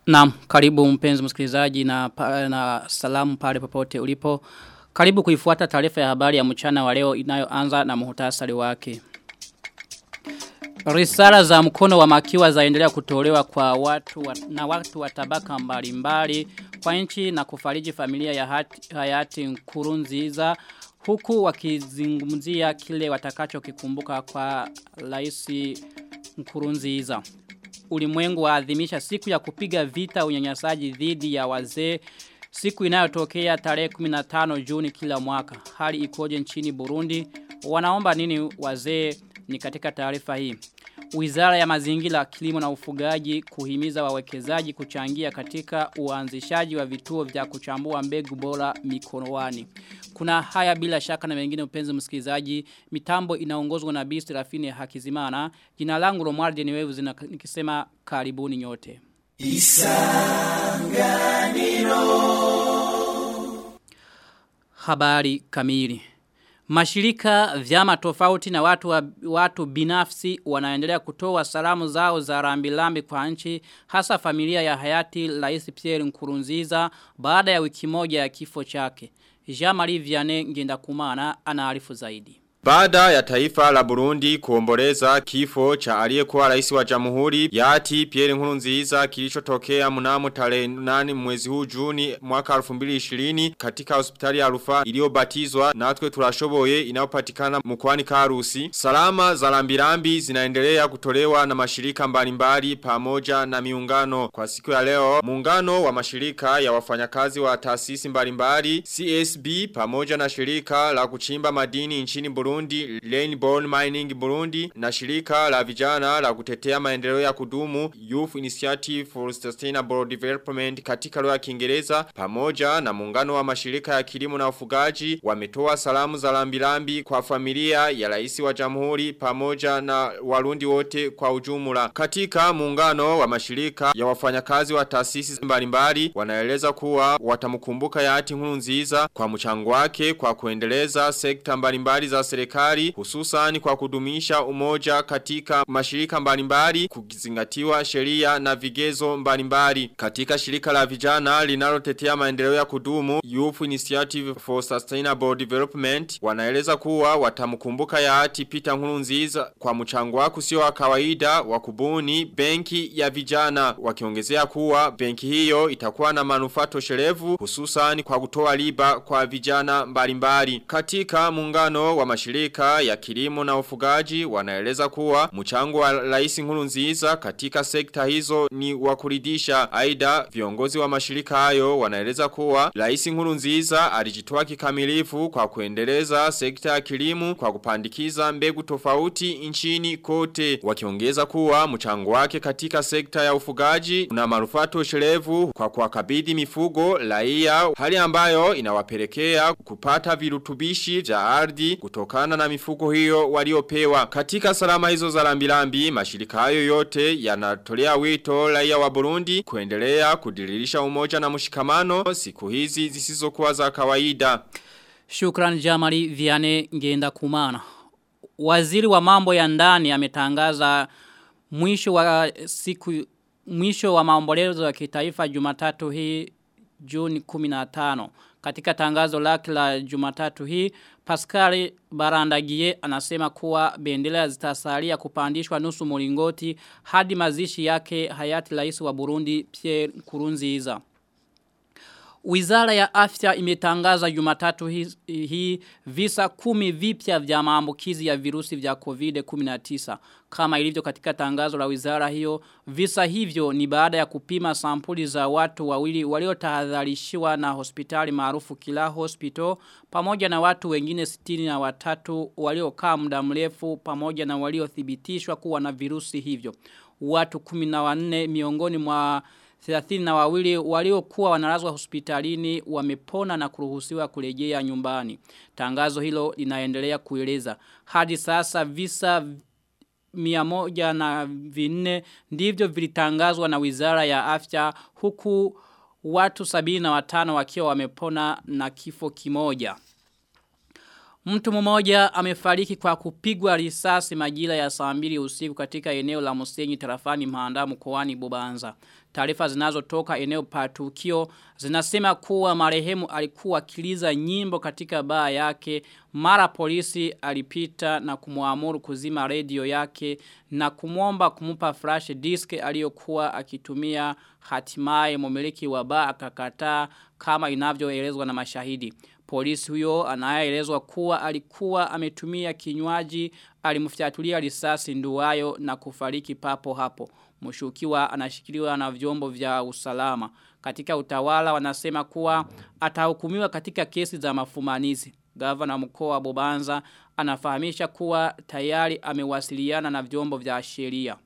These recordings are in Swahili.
Naam, karibu mpenzi msikilizaji na, na salamu pale popote ulipo. Karibu kuifuata taarifa ya habari ya mchana wa leo inayoanza na muhtasari wake. Risala za mkono wa makiwa zaendelea kutolewa kwa watu wa, na watu wa tabaka mbalimbali kwa nchi na kufariji familia ya hati, hayati Nkurunziza huku wakizungumzia kile watakacho kikumbuka kwa rais Nkurunziza. Ulimwengu waadhimisha siku ya kupiga vita unyanyasaji dhidi ya wazee siku inayotokea tarehe 15 Juni kila mwaka. Hali ikoje nchini Burundi? Wanaomba nini wazee ni katika taarifa hii. Wizara ya mazingira, kilimo na ufugaji kuhimiza wawekezaji kuchangia katika uanzishaji wa vituo vya kuchambua mbegu bora mikonowani. Kuna haya bila shaka na mengine upenzi msikilizaji. Mitambo inaongozwa na Bisi Rafini Hakizimana. Jina langu Romualdi ni wevu nikisema karibuni nyote. Isanganiro Habari kamili Mashirika vyama tofauti na watu, wa, watu binafsi wanaendelea kutoa salamu zao za rambilambi kwa nchi hasa familia ya hayati Rais Pierre Nkurunziza baada ya wiki moja ya kifo chake. Jean-Marie Vianney Ngendakumana anaarifu zaidi. Baada ya taifa la Burundi kuomboleza kifo cha aliyekuwa rais wa jamhuri yati Pierre Nkurunziza kilichotokea mnamo tarehe 8 mwezi huu Juni mwaka 2020 katika hospitali ya rufaa iliyobatizwa natwe turashoboye inayopatikana mkoani Karusi. Salama za lambirambi zinaendelea kutolewa na mashirika mbalimbali pamoja na miungano. Kwa siku ya leo, muungano wa mashirika ya wafanyakazi wa taasisi mbalimbali CSB pamoja na shirika la kuchimba madini nchini Burundi Burundi, Rainbow Mining Burundi na shirika la vijana la kutetea maendeleo ya kudumu Youth Initiative for Sustainable Development katika lugha ya Kiingereza pamoja na muungano wa mashirika ya kilimo na ufugaji wametoa salamu za lambilambi kwa familia ya rais wa jamhuri pamoja na warundi wote kwa ujumla. Katika muungano wa mashirika ya wafanyakazi wa taasisi mbalimbali wanaeleza kuwa watamkumbuka yati nziza kwa mchango wake kwa kuendeleza sekta mbalimbali za serikali hususan kwa kudumisha umoja katika mashirika mbalimbali kukizingatiwa sheria na vigezo mbalimbali katika shirika la vijana linalotetea maendeleo ya kudumu Youth Initiative for Sustainable Development wanaeleza kuwa watamkumbuka yaati Peter Nkurunziza kwa mchango wake sio wa kawaida wa kubuni benki ya vijana wakiongezea kuwa benki hiyo itakuwa na manufaa toshelevu hususan kwa kutoa riba kwa vijana mbalimbali katika muungano wa mashirika mashirika ya kilimo na ufugaji wanaeleza kuwa mchango wa rais Nkurunziza katika sekta hizo ni wakuridisha. Aidha viongozi wa mashirika hayo wanaeleza kuwa rais Nkurunziza alijitoa kikamilifu kwa kuendeleza sekta ya kilimo kwa kupandikiza mbegu tofauti nchini kote. Wakiongeza kuwa mchango wake katika sekta ya ufugaji una manufaa toshelevu kwa kuwakabidhi mifugo raia hali ambayo inawapelekea kupata virutubishi vya ardhi kutokana na mifuko hiyo waliopewa. Katika salama hizo za lambilambi, mashirika hayo yote yanatolea wito raia wa Burundi kuendelea kudiririsha umoja na mshikamano siku hizi zisizokuwa za kawaida. Shukran Jamali Viane Ngenda Kumana. Waziri wa mambo ya ndani ametangaza mwisho wa siku mwisho wa maombolezo ya kitaifa Jumatatu hii Juni 15. Katika tangazo lake la Jumatatu hii, Pascal Barandagie anasema kuwa bendera zitasalia kupandishwa nusu mulingoti hadi mazishi yake hayati rais wa Burundi Pierre Nkurunziza. Wizara ya afya imetangaza jumatatu hii, hii visa kumi vipya vya maambukizi ya virusi vya COVID-19. Kama ilivyo katika tangazo la wizara hiyo, visa hivyo ni baada ya kupima sampuli za watu wawili waliotahadharishiwa na hospitali maarufu Kila Hospital pamoja na watu wengine sitini na watatu waliokaa muda mrefu pamoja na waliothibitishwa kuwa na virusi hivyo. Watu 14 miongoni mwa 30 na wawili waliokuwa wanalazwa hospitalini wamepona na kuruhusiwa kurejea nyumbani. Tangazo hilo linaendelea kueleza. Hadi sasa visa miamoja na vinne ndivyo vilitangazwa na wizara ya afya huku watu sabini na watano wakiwa wamepona na kifo kimoja. Mtu mmoja amefariki kwa kupigwa risasi majira ya saa mbili usiku katika eneo la Musenyi tarafani Mahanda mkoani Bubanza. Taarifa zinazotoka eneo patukio zinasema kuwa marehemu alikuwa akiliza nyimbo katika baa yake mara polisi alipita na kumuamuru kuzima redio yake na kumwomba kumupa flash disk aliyokuwa akitumia hatimaye mumiliki wa baa akakataa kama inavyoelezwa na mashahidi. Polisi huyo anayeelezwa kuwa alikuwa ametumia kinywaji alimfyatulia risasi nduwayo na kufariki papo hapo. Mshukiwa anashikiliwa na vyombo vya usalama. Katika utawala wanasema kuwa atahukumiwa katika kesi za mafumanizi. Gavana mkoa wa Bobanza anafahamisha kuwa tayari amewasiliana na vyombo vya sheria.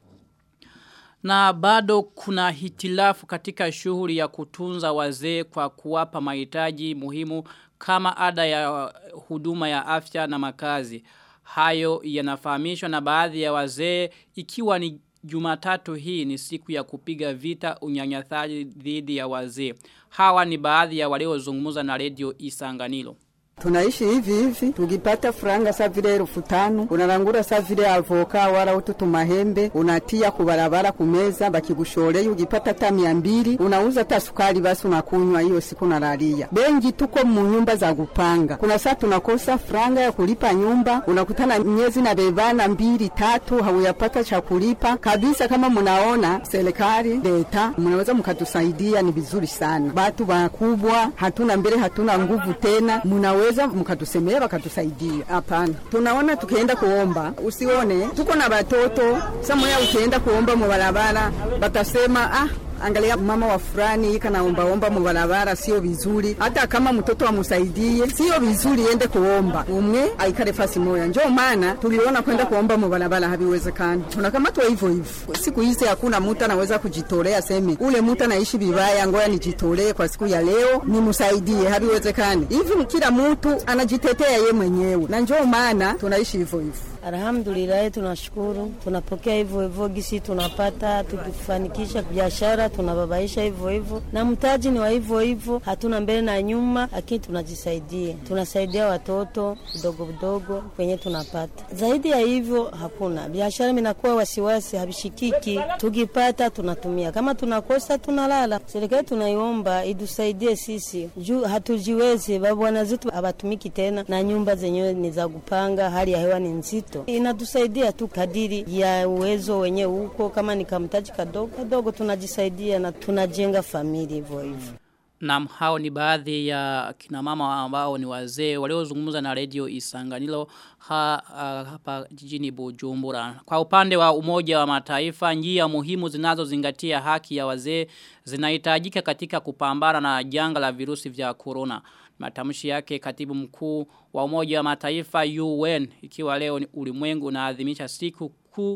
Na bado kuna hitilafu katika shughuli ya kutunza wazee kwa kuwapa mahitaji muhimu kama ada ya huduma ya afya na makazi. Hayo yanafahamishwa na baadhi ya wazee ikiwa ni Jumatatu hii ni siku ya kupiga vita unyanyathaji dhidi ya wazee. Hawa ni baadhi ya waliozungumza na redio Isanganilo. Tunaishi hivi hivi, tukipata franga sa vile elfu tano unarangura sa vile avoka wala utu tumahembe unatia kubarabara kumeza, bakigushoreye ukipata hata mia mbili unauza hata sukari, basi unakunywa hiyo siku nalalia. Bengi tuko mu nyumba za kupanga, kuna saa tunakosa franga ya kulipa nyumba, unakutana miezi na bebana mbili tatu, hauyapata cha kulipa kabisa. Kama munaona serikali leta, mnaweza mkatusaidia, ni vizuri sana. Batu bakubwa hatuna mbele, hatuna nguvu tena, munawe mnaweza mkatusemea wakatusaidia. Hapana, tunaona tukienda kuomba, usione tuko na watoto samoya, ukienda kuomba mubarabara batasema ah angalia mama wa fulani ika naombaomba mubarabara, sio vizuri. Hata kama mtoto amusaidie, sio vizuri ende kuomba umwe aikale fasi moya. Njoo maana tuliona kwenda kuomba mubarabara haviwezekani, tunakamatwa hivyo hivyo. Siku hizi hakuna mtu anaweza kujitolea seme ule mtu anaishi vibaya, ngoja nijitolee kwa siku ya leo nimsaidie, haviwezekani. Hivi kila mtu anajitetea ye mwenyewe, na njoo maana tunaishi hivyo hivyo. Alhamdulillah, tunashukuru, tunapokea hivyo hivyo gisi tunapata, tukifanikisha biashara tunababaisha hivyo hivyo, na mtaji ni wa hivyo hivyo, hatuna mbele na nyuma, lakini tunajisaidia, tunasaidia watoto vidogo vidogo kwenye tunapata. Zaidi ya hivyo hakuna biashara, minakuwa wasiwasi, habishikiki. Tukipata tunatumia, kama tunakosa tunalala. Serikali tunaiomba idusaidie sisi juu hatujiwezi, babwana zetu habatumiki tena, na nyumba zenyewe ni za kupanga, hali ya hewa ni nzito, inatusaidia tu kadiri ya uwezo wenye huko, kama ni kamtaji kadogo kadogo tunajisaidia na tunajenga familia hivyo hivyo. Naam hao ni baadhi ya kina mama ambao ni wazee waliozungumza na radio Isanganilo ha, uh, hapa jijini Bujumbura. Kwa upande wa umoja wa mataifa njia muhimu zinazozingatia haki ya wazee zinahitajika katika kupambana na janga la virusi vya corona. Matamshi yake katibu mkuu wa umoja wa mataifa UN ikiwa leo ni ulimwengu unaadhimisha siku kuu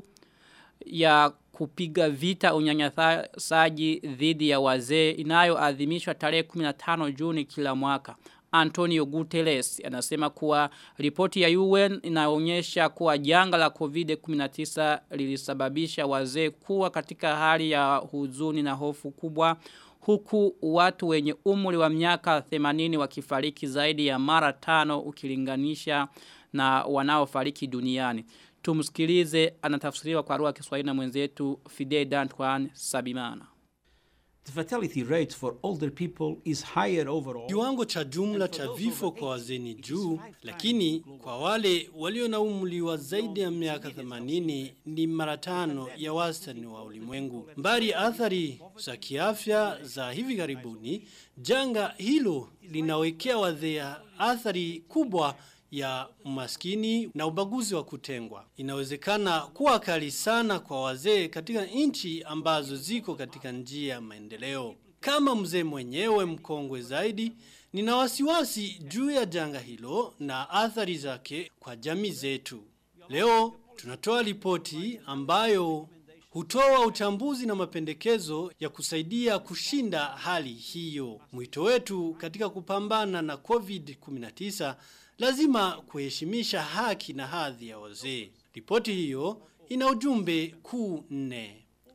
ya kupiga vita unyanyasaji dhidi ya wazee inayoadhimishwa tarehe 15 Juni kila mwaka. Antonio Guterres anasema kuwa ripoti ya UN inaonyesha kuwa janga la COVID-19 lilisababisha wazee kuwa katika hali ya huzuni na hofu kubwa huku watu wenye umri wa miaka 80 wakifariki zaidi ya mara tano ukilinganisha na wanaofariki duniani. Tumsikilize anatafsiriwa kwa lugha ya Kiswahili na mwenzetu Fidel Dantwan Sabimana. The fatality rate for older people is higher overall. Kiwango cha jumla cha vifo kwa wazee ni juu, lakini kwa wale walio na umri wa zaidi ya miaka 80 ni mara tano ya wastani wa ulimwengu. Mbali athari za kiafya za hivi karibuni, janga hilo linawekea wazee athari kubwa ya umaskini na ubaguzi wa kutengwa. Inawezekana kuwa kali sana kwa wazee katika nchi ambazo ziko katika njia ya maendeleo. Kama mzee mwenyewe mkongwe zaidi, nina wasiwasi juu ya janga hilo na athari zake kwa jamii zetu. Leo tunatoa ripoti ambayo hutoa uchambuzi na mapendekezo ya kusaidia kushinda hali hiyo. Mwito wetu katika kupambana na COVID-19 lazima kuheshimisha haki na hadhi ya wazee. Ripoti hiyo ina ujumbe kuu nne.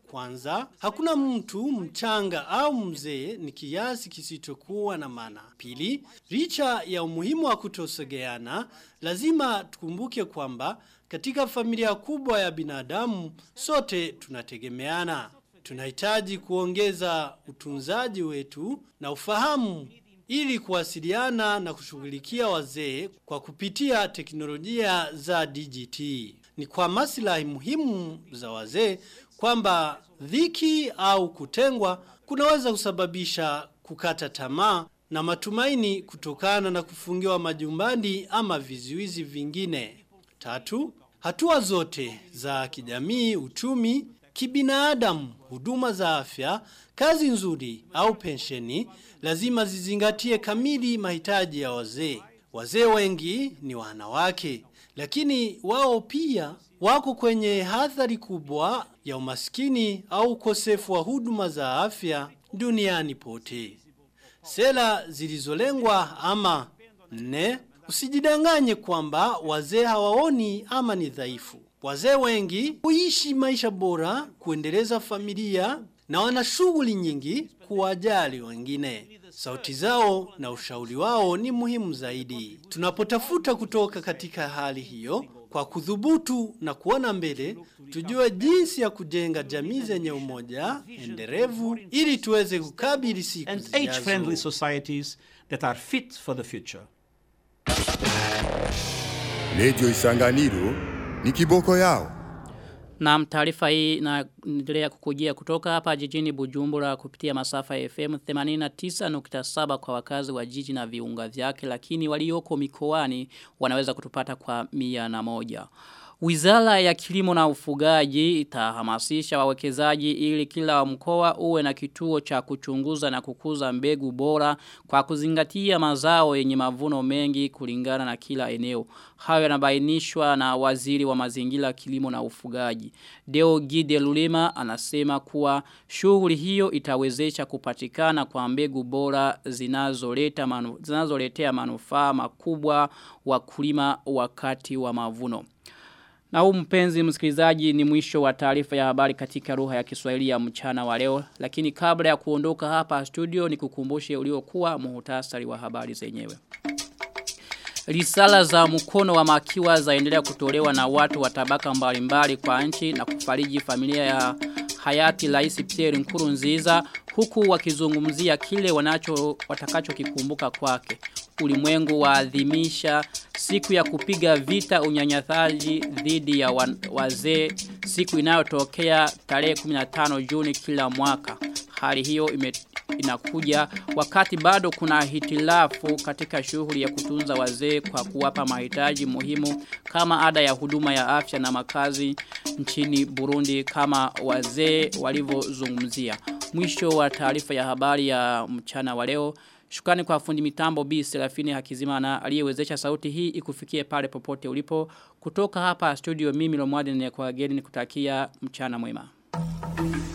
Kwanza, hakuna mtu mchanga au mzee ni kiasi kisichokuwa na maana. Pili, licha ya umuhimu wa kutosogeana, lazima tukumbuke kwamba katika familia kubwa ya binadamu sote tunategemeana. Tunahitaji kuongeza utunzaji wetu na ufahamu ili kuwasiliana na kushughulikia wazee kwa kupitia teknolojia za DGT. Ni kwa maslahi muhimu za wazee kwamba dhiki au kutengwa kunaweza kusababisha kukata tamaa na matumaini kutokana na kufungiwa majumbani ama vizuizi vingine. Tatu, hatua zote za kijamii, uchumi, kibinadamu, huduma za afya, kazi nzuri au pensheni lazima zizingatie kamili mahitaji ya wazee. Wazee wengi ni wanawake, lakini wao pia wako kwenye hadhari kubwa ya umaskini au ukosefu wa huduma za afya duniani pote. Sera zilizolengwa ama nne, usijidanganye kwamba wazee hawaoni ama ni dhaifu. Wazee wengi huishi maisha bora, kuendeleza familia na wana shughuli nyingi kuwajali wengine. Sauti zao na ushauri wao ni muhimu zaidi. Tunapotafuta kutoka katika hali hiyo, kwa kudhubutu na kuona mbele, tujue jinsi ya kujenga jamii zenye umoja, endelevu, ili tuweze kukabili siku and age-friendly zijazo. societies that are fit for the future. Radio Isanganiro ni kiboko yao. Na taarifa hii inaendelea kukujia kutoka hapa jijini Bujumbura kupitia masafa ya FM 89.7 kwa wakazi wa jiji na viunga vyake lakini walioko mikoani wanaweza kutupata kwa mia na moja. Wizara ya kilimo na ufugaji itahamasisha wawekezaji ili kila mkoa uwe na kituo cha kuchunguza na kukuza mbegu bora kwa kuzingatia mazao yenye mavuno mengi kulingana na kila eneo. Hayo yanabainishwa na waziri wa mazingira kilimo na ufugaji. Deo Gide Lulema anasema kuwa shughuli hiyo itawezesha kupatikana kwa mbegu bora zinazoleta manu, zinazoletea manufaa makubwa wakulima wakati wa mavuno. Na huu mpenzi msikilizaji ni mwisho wa taarifa ya habari katika lugha ya Kiswahili ya mchana wa leo. Lakini kabla ya kuondoka hapa studio ni kukumbushe uliokuwa muhutasari wa habari zenyewe. Risala za mkono wa makiwa zaendelea kutolewa na watu wa tabaka mbalimbali kwa nchi na kufariji familia ya hayati Rais Pierre Nkurunziza huku wakizungumzia kile wanacho watakacho kikumbuka kwake. Ulimwengu waadhimisha siku ya kupiga vita unyanyathaji dhidi ya wa- wazee siku inayotokea tarehe 15 Juni kila mwaka. Hali hiyo ime, inakuja wakati bado kuna hitilafu katika shughuli ya kutunza wazee kwa kuwapa mahitaji muhimu kama ada ya huduma ya afya na makazi nchini Burundi kama wazee walivyozungumzia. Mwisho wa taarifa ya habari ya mchana wa leo. Shukrani kwa fundi mitambo B Serafini Hakizimana aliyewezesha sauti hii ikufikie pale popote ulipo. Kutoka hapa studio mimi Lomwadi ni kwa geni nikutakia mchana mwema.